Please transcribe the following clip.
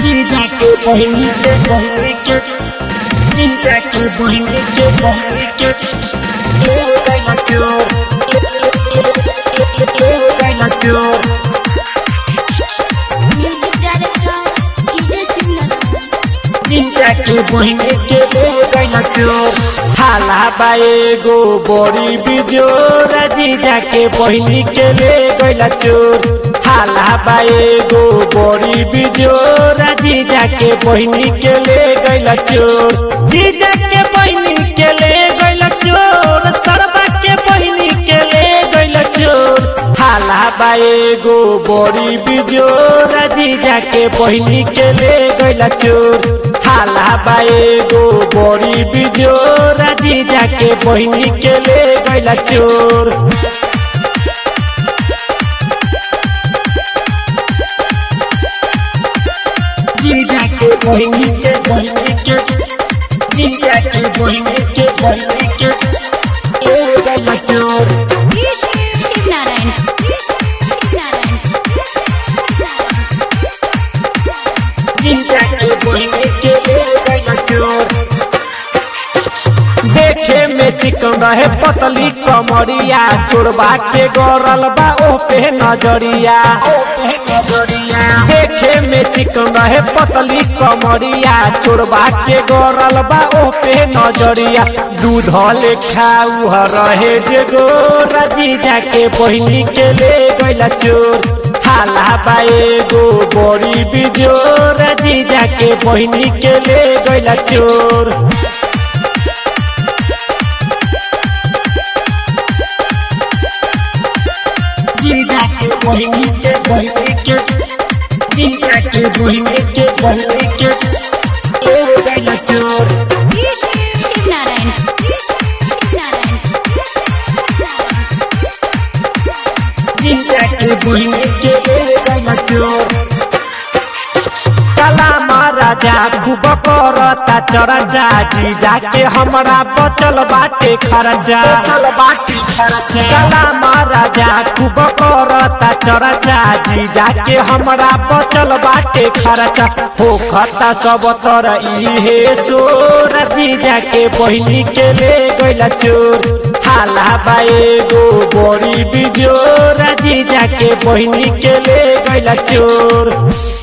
जीजा के बहिनी के बहिनी के जीजा के बहिनी के बहिनी के ले गइला चोर ले गइला चोर म्यूजिक डायरेक्टर डीजे सिग्नल जीजा के बहिनी के ले गइला चोर हाला बाएगो बड़ी बिजोर जीजा के बहिनी के ले गइला चोर हाला बाएगो बड़ी बिजोर जीजा के बहिनी के ले गइला चोर जीजा के बहिनी के ले गइला चोर सरबा के बहिनी के ले गइला चोर हाला बाएगो बड़ी बिजोर जीजा के बहिनी के ले गइला चोर हाला बाएगो बड़ी बिजोर जीजा के बहिनी के ले गइला चोर जीजा के बहिनी के बहिनी के जीजा के बहिनी के बहिनी के ले गइला चोर शिव नारायण जीजा के बहिनी के ले गइला चोर देखे में चिकन रहे पतली कमरिया चोरबा के गरल बा ओ पे नजरिया देखे में चिकन रहे पतली कमरिया चोरबा के गरल बा ओ पे नजरिया दूध लेखा उह रहे जे गोरा जीजा के बहिनी के ले गइला चोर हाला बाएगो बड़ी बिजोर जीजा के बहिनी के ले गइला चोर जीजा के बहिनी के बहिनी के जीजा के बहिनी के बहिनी के ले गइला चोर शिव नारायण जीजा के बहिनी के ले गइला चोर काला महाराजा खूब करता चरजा जीजा के हमरा बचल बाटे खर्चा काला महाराजा खूब करता चरजा जीजा के हमरा बचल बाटे खर्चा होखता सब तर इहे सोर जीजा के बहिनी के ले गइला चोर हाला बाएगो बड़ी बिजोर जीजा के बहिनी के ले गइला चोर